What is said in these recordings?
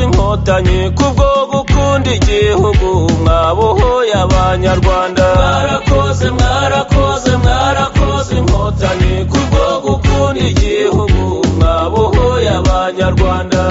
inkotanyi kubwo gukunda igihugu mwabohoye abanyarwanda mwarakoze mwarakoze mwarakoze inkotanyi kubwo gukunda igihugu mwabohoye abanyarwanda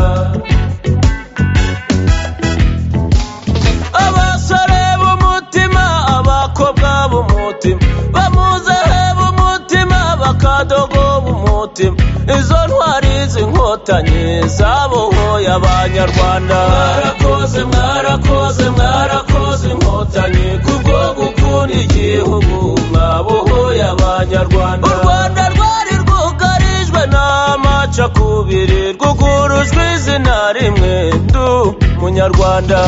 abasore b'umutima abakobwa b'umutima bamuzehe b'umutima bakadogo b'umutima izo ntwari z'inkotanyi zabohoye abanyarwanda mwarakoze mwarakoze mwarakoze inkotanyi kubwo gukunda igihugu mwabohoye abanyarwanda u rwanda rwari rwugarijwe n'amacakubiri rwugurujwe izina rimwe ndu munyarwanda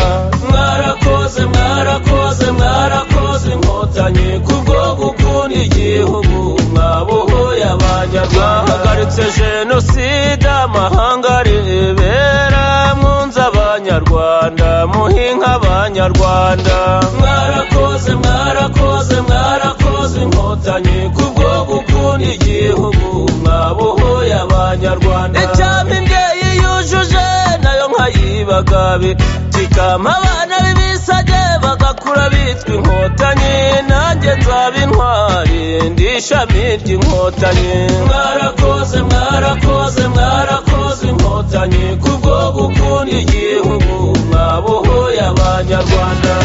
mwarakoze mwarakoze mwarakoze inkotanyi kubwo gukunda igihugu mwabohoye abanyarwanda bahagaritse jenoside amahanga rebera mwunze abanyarwanda muhinga abanyarwanda mwarakoze mwarakoze mwarakoze inkotanyi kubwo gukunda igihugu mwabohoye abanyarwanda icyampa imbyeyi yujuje nayo nkayibagabe kikampa abana b'ibisage bagakura bitwa inkotanyi nanjye nzaba intwari ndi ishami ry'inkotanyi mwarakoze mwarakoze mwarakoze inkotanyi kubwo gukunda igihugu mwabohoye abanyarwanda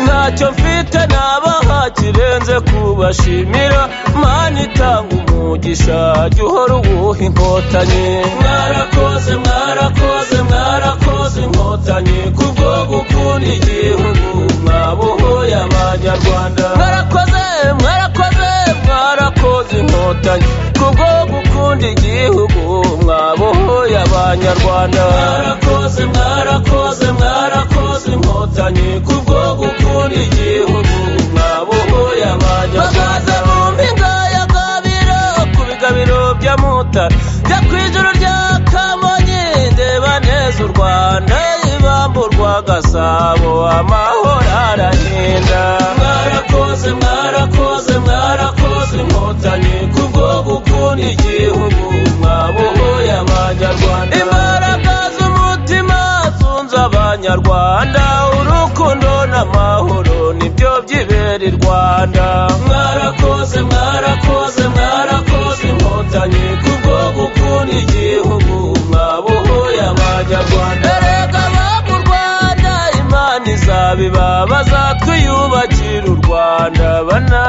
ntacyo mfite nabaha kirenze kubashimira mani itanga umugisha jya uhora uwuha inkotanyi mwarakoze mwarakoze mwarakoze inkotanyi kubwo gukunda igihugu mwabohoye abanyarwanda mwarakoze mwarakoze mwarakoze inkotanyi kubwo gukunda igihugu mwabohoye abanyarwanda mwarakoze mwarakoze mwarakoze inkotanyi kubwo gukunda igihugu mwabohoye abanyarwanda bumva ingaya gabiro ku bigabiro bya mutara jya ku ijuru rya kamonyi ndeba neza u rwanda ibambu rwa gasabo amahoro arahinda mwarakoze mwarakoze mwarakoze inkotanyi kubwo gukunda igihugu mwabohoye abanyarwanda imbaraga z'umutima zunze abanyarwanda urukundo n'amahoro nibyo byibera i rwanda mwarakoze mwarakoze mwarakoze inkotanyi kubwo gukunda igihugu mwabohoye abanyarwanda erega bamu rwanda imana izabibabaza twiyubakira u rwanda bana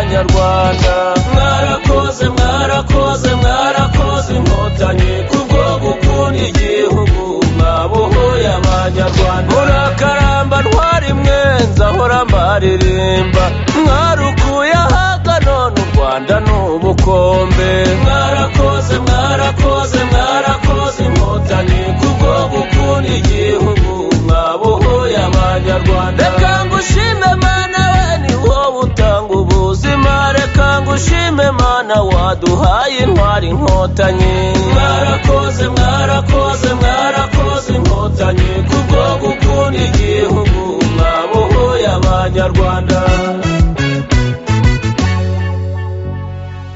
b'abanyarwanda mwarakoze mwarakoze mwarakoze inkotanyi kubwo gukunda igihugu mwabohoye abanyarwanda murakaramba ntwari mwe nzahora mbaririmba mwarukuye ahaga none u rwanda ni ubukombe mwarakoze mwarakoze mwarakoze inkotanyi kubwo gukunda igihugu mwabohoye abanyarwanda reka ngushime mana we ni wowe utanga ubuzima reka ngushime mana waduhaye intwari inkotanyi mwarakoze mwarakoze mwarakoze inkotanyi kubwo gukunda igihugu mwabohoye abanyarwanda